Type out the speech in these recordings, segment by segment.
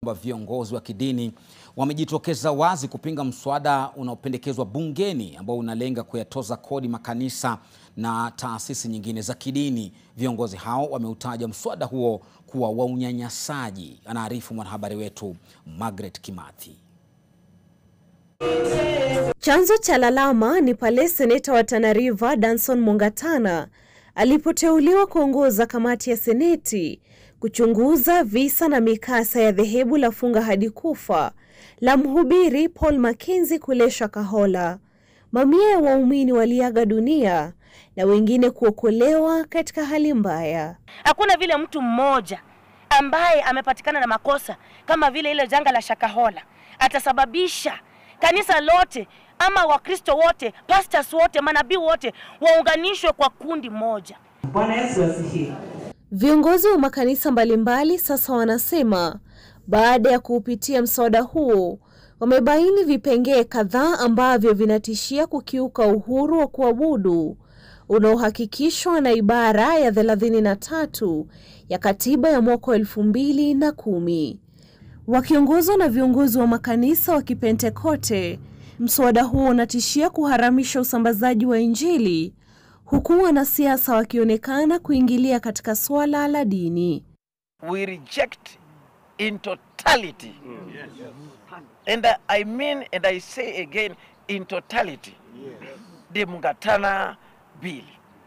Viongozi wa kidini wamejitokeza wazi kupinga mswada unaopendekezwa bungeni ambao unalenga kuyatoza kodi makanisa na taasisi nyingine za kidini. Viongozi hao wameutaja mswada huo kuwa wa unyanyasaji. Anaarifu mwanahabari wetu Margaret Kimathi. Chanzo cha lalama ni pale seneta wa Tana River Danson Mungatana alipoteuliwa kuongoza kamati ya seneti kuchunguza visa na mikasa ya dhehebu la funga hadi kufa la mhubiri Paul Mackenzie kule Shakahola. Mamia ya waumini waliaga dunia na wengine kuokolewa katika hali mbaya. Hakuna vile mtu mmoja ambaye amepatikana na makosa kama vile ile janga la Shakahola atasababisha kanisa lote ama Wakristo wote, pastors wote, manabii wote waunganishwe kwa kundi moja. Bwana Yesu asifiwe. Viongozi wa makanisa mbalimbali sasa wanasema baada ya kuupitia mswada huo wamebaini vipengee kadhaa ambavyo vinatishia kukiuka uhuru wa kuabudu unaohakikishwa na ibara ya thelathini na tatu ya katiba ya mwaka wa elfu mbili na kumi. Wakiongozwa na viongozi wa makanisa wa Kipentekote, mswada huo unatishia kuharamisha usambazaji wa Injili huku wanasiasa wakionekana kuingilia katika swala la dini. we reject in totality. And I mean, and I say again, in totality, the Mungatana bill.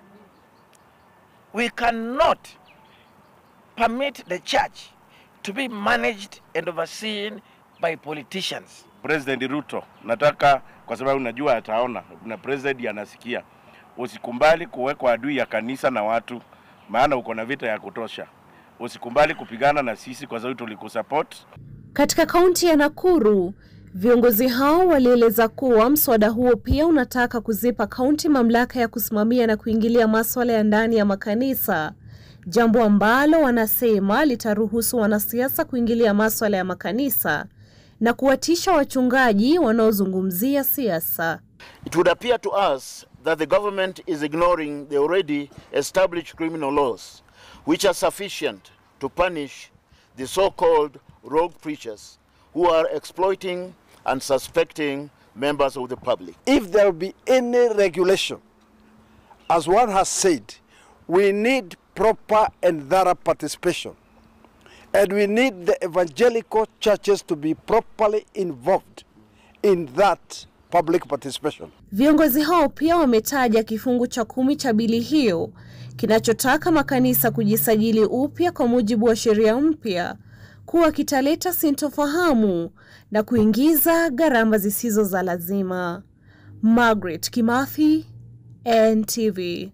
We cannot permit the church to be managed and overseen by politicians. President Ruto, nataka kwa sababu najua ataona na president anasikia, usikumbali kuwekwa adui ya kanisa na watu, maana uko na vita ya kutosha. Usikumbali kupigana na sisi kwa sababu tulikusupport. Katika kaunti ya Nakuru, viongozi hao walieleza kuwa mswada huo pia unataka kuzipa kaunti mamlaka ya kusimamia na kuingilia maswala ya ndani ya makanisa, jambo ambalo wanasema litaruhusu wanasiasa kuingilia maswala ya makanisa na kuwatisha wachungaji wanaozungumzia siasa. It would appear to us that the government is ignoring the already established criminal laws, which are sufficient to punish the so called rogue preachers who are exploiting and suspecting members of the public. if there be any regulation, as one has said, we need proper and thorough participation. And we need the evangelical churches to be properly involved in that public participation. Viongozi hao pia wametaja kifungu cha kumi cha bili hiyo kinachotaka makanisa kujisajili upya kwa mujibu wa sheria mpya kuwa kitaleta sintofahamu na kuingiza gharama zisizo za lazima. Margaret Kimathi, NTV.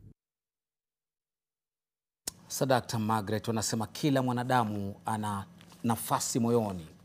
Sadakta Margaret wanasema kila mwanadamu ana nafasi moyoni